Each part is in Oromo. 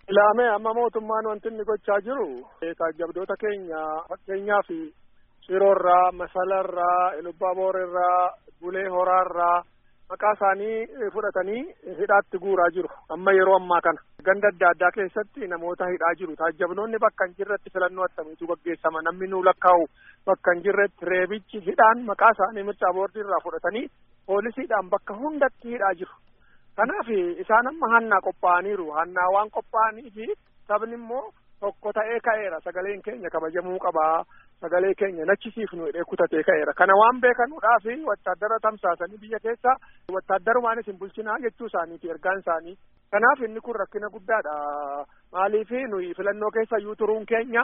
Ilaamee amma mootummaan wanti inni gochaa jiru taajjabdoota keenya fakkeenyaaf Shiroorraa, Masalarraa, Ilubbaboorarraa, Bulee Horaarraa maqaa isaanii fudhatanii hidhaatti guuraa jiru. Amma yeroo ammaa kana ganda adda addaa keessatti namoota hidhaa jiru. Taajjabnoonni bakka hin jirretti filannoo attamiitu gaggeessama. Namni nuu lakkaa'u bakka hin jirretti reebichi hidhaan maqaa isaanii mircaa boordii irraa fudhatanii poolisiidhaan bakka hundatti hidhaa jiru. Kanaaf isaan amma hannaa qophaa'aniiru. Hannaa waan qophaa'anii fi sabni immoo tokko ta'ee ka'eera. Sagaleen keenya kabajamuu qabaa. Sagalee keenya nachisiifnu hidhee kutatee ka'eera. Kana waan beekanuudhaaf wattaaddara tamsaasanii biyya keessa wattaaddarumaan isin bulchinaa jechuu isaaniiti ergaan isaanii. Kanaaf inni kun rakkina guddaadha. Maaliif nuyi filannoo keessa iyyuu turuun keenya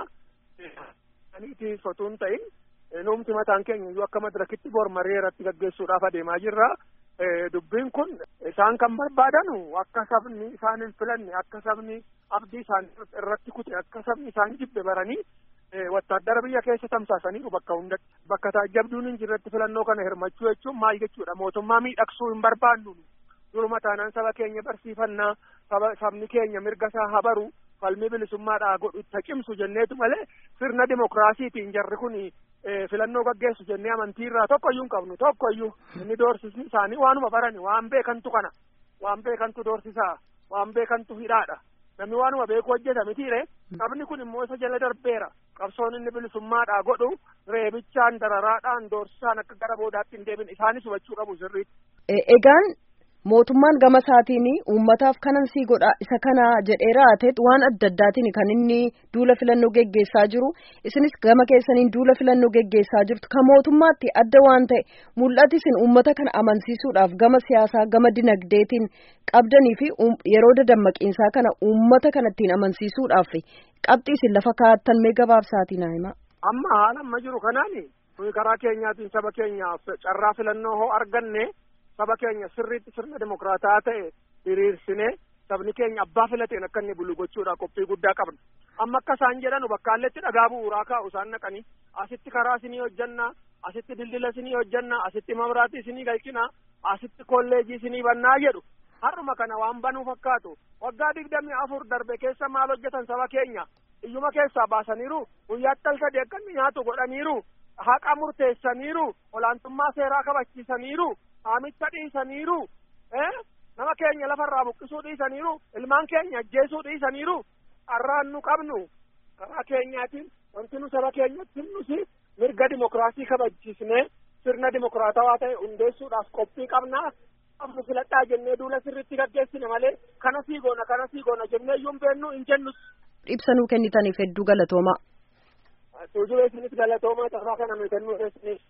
aniiti sotuu hin ta'in nuumti mataan keenya iyyuu akka madirakitti bor marii irratti gaggeessuudhaaf adeemaa jirra. Dubbiin kun isaan kan barbaadanu akka sabni isaan hin filanne akka sabni abdii isaan irratti kute akka sabni isaan jibbe baranii wattaaddara biyya keessa tamsaasaniiru bakka hundatti bakka taajjabduun hin jirretti filannoo kana hirmachuu jechuun maal jechuudha mootummaa miidhagsuu hin barbaannu duruma taanaan saba keenya barsiifannaa saba sabni keenya mirga isaa habaru falmii bilisummaadhaa godhu itti cimsu jenneetu malee sirna dimokiraasiitiin jarri kun filannoo gaggeessu jennee amantii irraa tokkoyyuu hin qabnu tokkoyyuu inni doorsisni isaanii waanuma barani waan beekantu kana waan beekantu doorsisaa waan beekantu hidhaadha namni waanuma beeku hojjeta mitiire sabni kun immoo isa jala darbeera qabsoon inni bilisummaadhaa godhu reebichaan dararaadhaan doorsisaan akka gara boodaatti hin deebin isaanis hubachuu qabu sirriitti. Egaan mootummaan gama isaatiin uummataaf kanan sii godha isa kana jedhee raateet waan adda addaatiin kan inni duula filannoo geggeessaa jiru isinis gama keessaniin duula filannoo geggeessaa jirtu kan mootummaatti adda waan ta'e mul'ati isin uummata kana amansiisuudhaaf gama siyaasaa gama dinagdeetiin qabdanii fi yeroo dadammaqiinsaa kana uummata kanattiin amansiisuudhaaf qabxii isin lafa kaa'attan mee gabaabsaatiin haa himaa. Amma haala amma jiru kanaani nuyi karaa keenyaatiin saba keenyaaf carraa filannoo hoo arganne saba keenya sirriitti sirna dimokiraataa ta'e hiriirsinee sabni keenya abbaa filateen akka inni bulu gochuudhaaf qophii guddaa qabna. Amma akka isaan jedhanu bakkaalletti dhagaa bu'uuraa kaa'u isaan naqanii asitti karaa isinii hojjannaa asitti dildila isinii hojjannaa asitti mabraatii isinii galchinaa asitti kolleejii isinii bannaa jedhu har'uma kana waan banuu fakkaatu waggaa digdamii afur darbe keessa maal hojjetan saba keenya iyyuma keessaa baasaniiru guyyaatti al sadii akka inni nyaatu godhaniiru haqa murteessaniiru olaantummaa seeraa kabachiisaniiru haamicha dhiisaniiru nama keenya lafarraa buqqisuu dhiisaniiru ilmaan keenya ajjeesuu dhiisaniiru har'aan nu qabnu karaa keenyaatiin wanti nu saba keenyatti nusi mirga dimokiraasii kabachiisnee sirna dimokiraatawaa ta'e hundeessuudhaaf qophii qabnaa qabnu filadhaa jennee duula sirriitti gaggeessine malee kana sii goona kana sii goona jennee iyyuu hin beennu hin jennus. Ibsa nuu kennitaniif hedduu galatoomaa. Tuujubee isinis galatoomaa taphaa kana nu kennuu keessaniif.